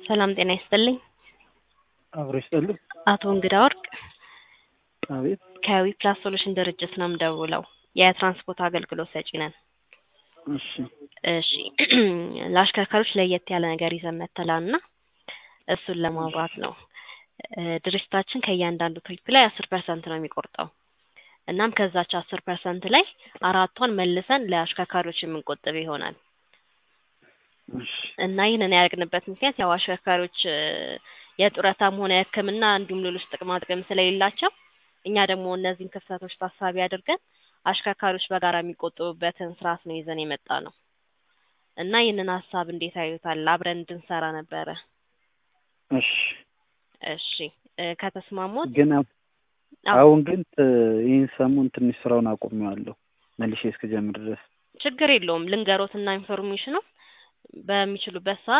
ሰላም ጤና ይስጥልኝ። አብሮ ይስጥልኝ። አቶ እንግዳ ወርቅ አቤት። ከዊፕላስ ሶሉሽን ድርጅት ነው የምደውለው። የትራንስፖርት አገልግሎት ሰጪ ነን። እሺ እሺ ለአሽከርካሪዎች ለየት ያለ ነገር ይዘን መጥተናል እና እሱን ለማውራት ነው። እ ድርጅታችን ከእያንዳንዱ ትሪፕ ላይ አስር ፐርሰንት ነው የሚቆርጠው። እናም ከዛች አስር ፐርሰንት ላይ አራቷን መልሰን ለአሽከርካሪዎች የምንቆጥብ ይሆናል እሺ እና ይህንን ያደረግንበት ምክንያት ያው አሽከርካሪዎች እ የጡረታም ሆነ የሕክምና እንዲሁም ሌሎች ጥቅማ ጥቅም ስለሌላቸው እኛ ደግሞ እነዚህን ክፍተቶች ታሳቢ አድርገን አሽከርካሪዎች በጋራ የሚቆጥቡበትን ስርዓት ነው ይዘን የመጣ ነው እና ይህንን ሀሳብ እንዴት አዩታል? አብረን እንድንሰራ ነበረ። እሺ እሺ እ ከተስማሙት ግን አሁ- አዎ፣ አሁን ግን ት- ይህን ሰሞን ትንሽ ስራውን አቁሜዋለሁ መልሼ እስክጀምር ድረስ ችግር የለውም ልንገሮትና ኢንፎርሜሽኑ በሚችሉበት ሰዓት